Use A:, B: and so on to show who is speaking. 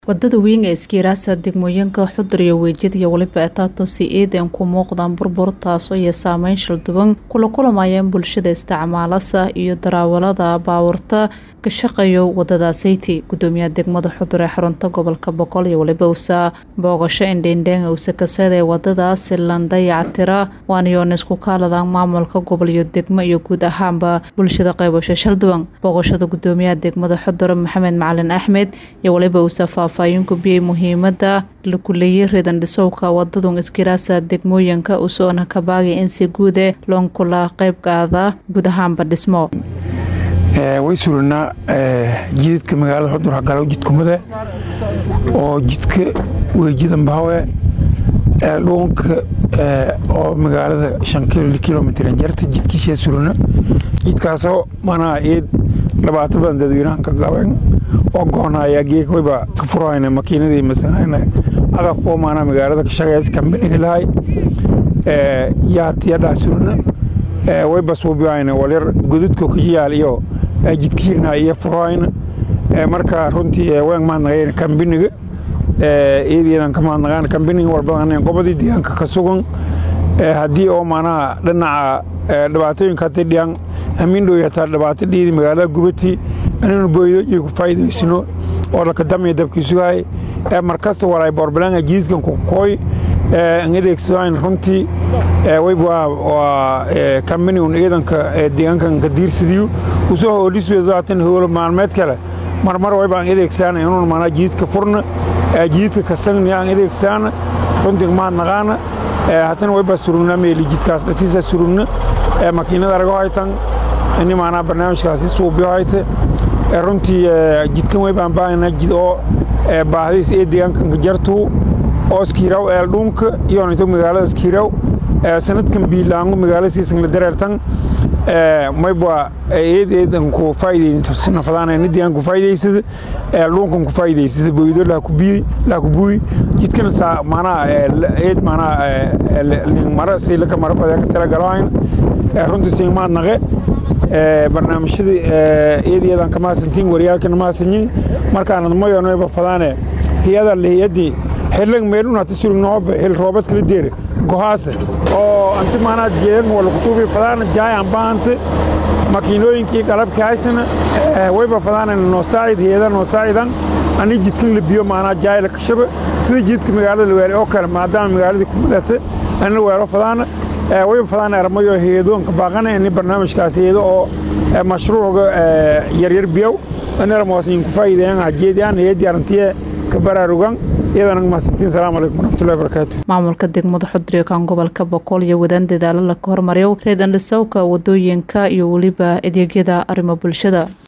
A: wadada weyn ee iskiiraasa degmooyinka xudur iyo weejid iyo weliba etaato si iidan ku muuqdaan burbur taasoo iyo saameyn shalduban kula kulamayeen bulshada isticmaalasa iyo daraawalada baawarta ka shaqeeyo wadadaasaytii gudoomiyaha degmada xudur ee xarunta gobolka boqol iyo weliba usa boogasho indheindheen usa kasada ee wadadaasi landayactira waanayoona isku kaaladaan maamulka gobol iyo degmo iyo guud ahaanba bulshada qaybasho shalduban booqashada gudoomiyaha degmada xudur maxamed macalin axmed iyo weliba usa faahfaahin gubiyey muhiimada la kuleeyay ridan dhisowka wadadun iskiraasa degmooyinka usoona kabaagay in si guude loonkula qaybgaada guud ahaanba dhismo
B: way suranaa jidadka magaalada xudur hagalow jidkumade oo jidka weejidanbahawe dhuunka oo magaalada shan kilomitran jarta jidkiishaa surana jidkaasoo manaa eed dhibaato badan dadweynahan ka gaben oo goonaya geekwayba ka furahayna makiinadii masanayna agafoo maanaa magaalada ka shaqeys kambaniga lahay yaatiyadhaa surana wayba suubihayna walyar godadko ka yaal iyo jidkiirna iyo furahayna marka runtii waan mahadnaqayn kambaniga eedeedan ka mahadnaqaan kambaniga walbadan gobodii deegaanka ka sugan haddii oo maanaha dhinaca dhibaatooyinka hadday dhiyaan hamiindhow hataa dhibaato dhiidi magaalada gubati aninu boydo iyo ku faa'iidaysino oo lakadamaya dabkiisugahay markasta walay boorbalanga jiidkan ku kooy an adeegsadaan runtii waa kambanigun ciidanka deegaankan ka diirsadiyo usoo hoodhisweedaatan howlo maalmeed kale marmar wayba aan adeegsaana inuun maanaa jiidka furna jiidka kasagni aan adeegsaana runtii mahadnaqaana hatana wayba surugna meeli jidkaas dhatiisa surugna makiinada arago haytan ini maanaa barnaamijkaasi suubiyo hayte runtii jidkan waybaan baahana jid oo baahdiis ee deegaankan ka jartuu oo iskiiraw eeldhuunka iyonito magaalada iskiiraw sanadkan biilaangu magaalada siisan la dareertan mayba eed eedan ku faa'iidaynafadaan ni deegaan ku faa'iidaysada eeldhuunkan ku faa'iidaysada boydo laa ku buuyi jidkana saa maanaa eed maanaa mara siilaka mara fadee ka talagalahayn runtii siinmaad naqe barnaamijyada eedeedan ka mahadsantiin waryaalkana mahadsanyin markaanad mayonoyba fadaane hiyada lihiyadii xillan meelun hata surugnooba xil roobad kala deere gohaase oo anti maanaa jeedan wala kutuubi fadaana jaayan baahante makiinooyinkii qalabka haysana wayba fadaana noo saacid hiyada noo saacidan ani jidkan la biyo maanaa jaayla kashaba sida jidka magaalada la weelay oo kale maadaama magaaladii ku madata anina weelo fadaana wayba fadaan armayo heedoonka baaqana ini barnaamijkaas heedo oo mashruucga yaryar biyow inarmoosin ku faa'iideeyaan hajeediyaan heedii arantiye ka baraarugan iyadana mahadsantiin salaamu calaykum waraxmatullahi barakaatu
A: maamulka degmada xudriyo kan gobolka boqol iyo wadaan dadaalo la ka hormariyo reedan dhisowka wadooyinka iyo weliba adeegyada arrimo bulshada